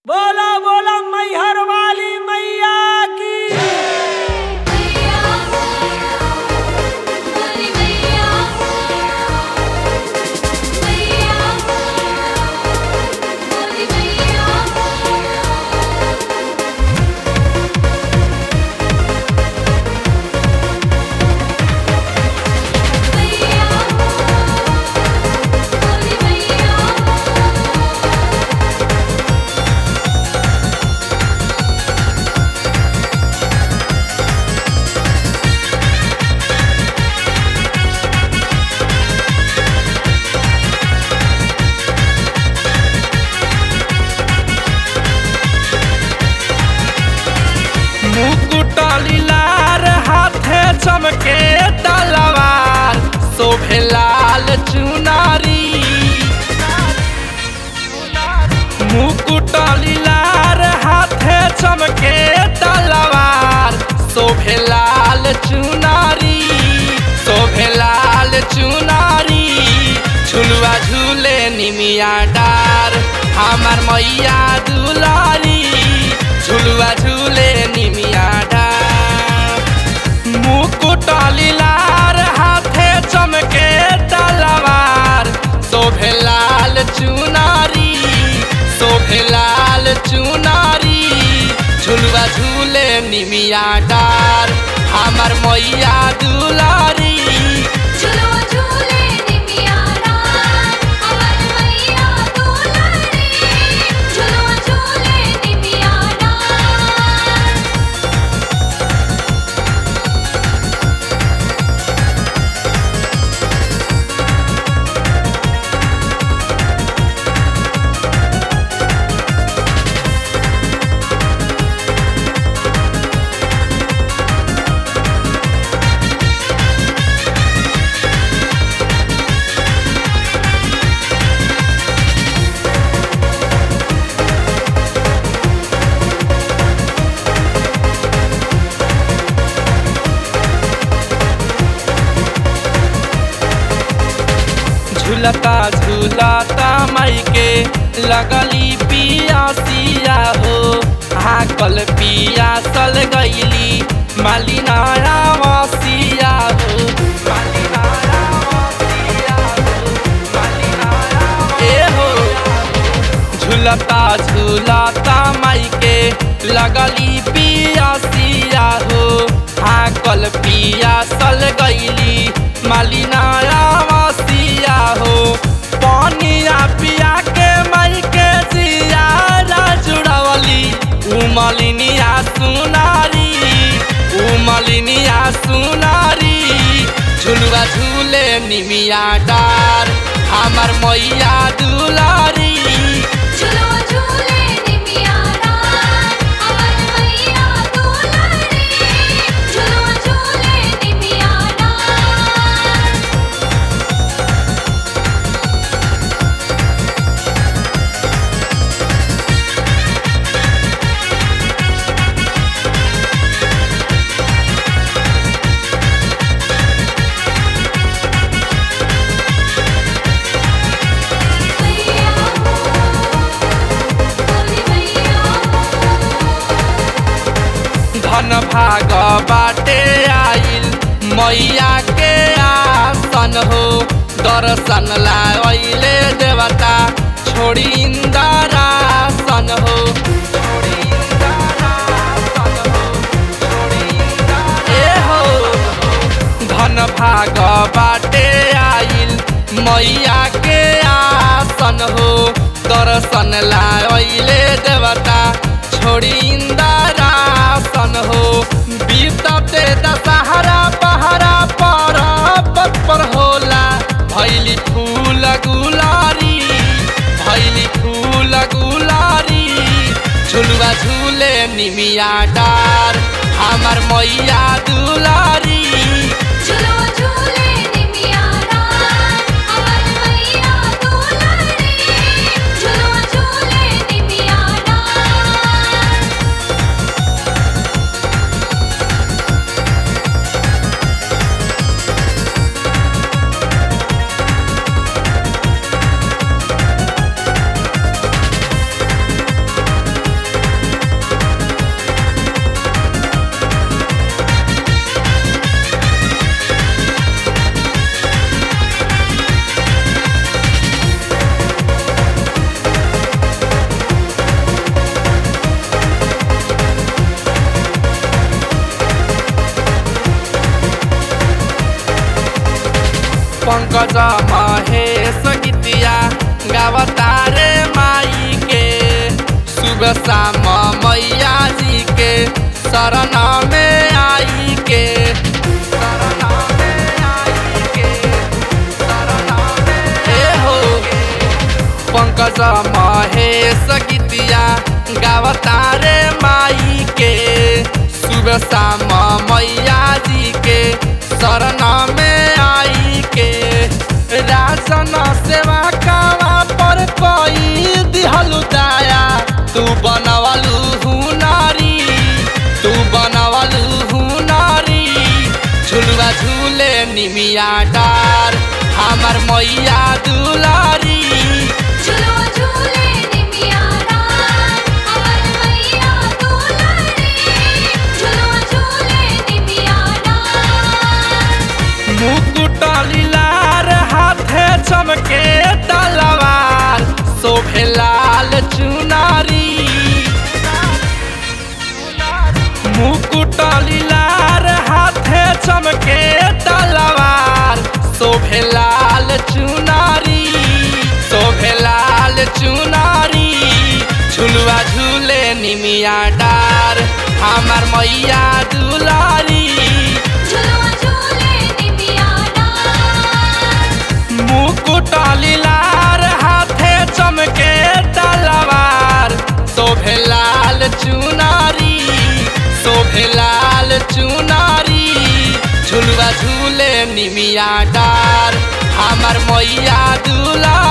बोला बोला मैहर वाली मैया की मैया बोली मैया मैया बोली मैया मैया बोली मैया मुकुट लीलार हाथे चमके तलवार शोभे लाल चुनारी मुकुट लीलार हाथे चमके तलवार शोभे लाल चुनारी शोभे लाल चुनारी झुलुआ झूले निमिया डार हमार मैया दुलारी झुलुआ झूले निमिया डार मुकुट लीलार हाथे चमके तलवार शोभे लाल चुनारी शोभे लाल चुनारी झुलुआ झूले निमिया डार हमार मैया दुलारी झूलो झूले निमिया डार अमर मैया दुलारी झूलो झूले निमिया डार झूलता झूलता माई के लगली पियासिया हो हाकल पियासल गईली मालिनाया वसिया हो मालिनाया वसिया हो, मालिनाया ए हो झूलता झूलता माई के लगली पियासिया हो हाकल पियासल गईली मालिनाया वसिया हो पानिया पिया के माई के जियारा जुड़वली उमलिनिया सुनारी उमलिनिया सुनारी झुलुआ झूले निमिया डार हमार मैया दुलारी झूलो झूले निमिया डार अमर मैया दुलारी झूलो झूले निमिया डार मैया बोली मैया धन भाग बाटे आइल मैया के आसन हो दर्शन लाइले देवता छोड़ी इंदरासन हो छोड़ी इंदरासन हो, छोड़ी इंदरा- ए हो धन भाग बाटे आइल मैया के आसन हो दर्शन लाइले देवता छोड़ी इंदरासन हो बीतते दशहरा पहरा पर पर होला भैली फूल गुलारी भैली फूल गुलारी झुलुआ झूले निमिया डार हमार मैया दुलारी झूलो झूले निमिया डार अमर मैया दुलारी झूलो झूले निमिया डार पंकज महेश गीतिया गावतारे माई के सुबह शाम मैया जी के शरण में आई के शरण में आई के शरण में ए हो पंकज महेश गीतिया गावतारे माई के सुबह शाम मैया जी के शरण में आई के राशन सेवा कावा पर कोई दिहलु दाया तू बनवलु हुनारी तू बनवलु हुनारी झुलुआ झूले निमिया डार हमर मैया दुलारी झुलुआ झूले निमिया डार अमर मैया दुलारी झुलुआ झूले निमिया डार मुकुट लीलार हाथे चमके तलवार शोभे लाल चुनारी मुकुट लीलार हाथे चमके तलवार शोभे लाल चुनारी शोभे लाल चुनारी झुलुआ झूले निमिया डार हमर मैया दुलारी झुलुआ झूले निमिया डार मुकुट लीलार हाथे चमके तलवार शोभे लाल चुनारी शोभे लाल चुनारी झुलुआ झूले निमिया डार हमर मैया दुला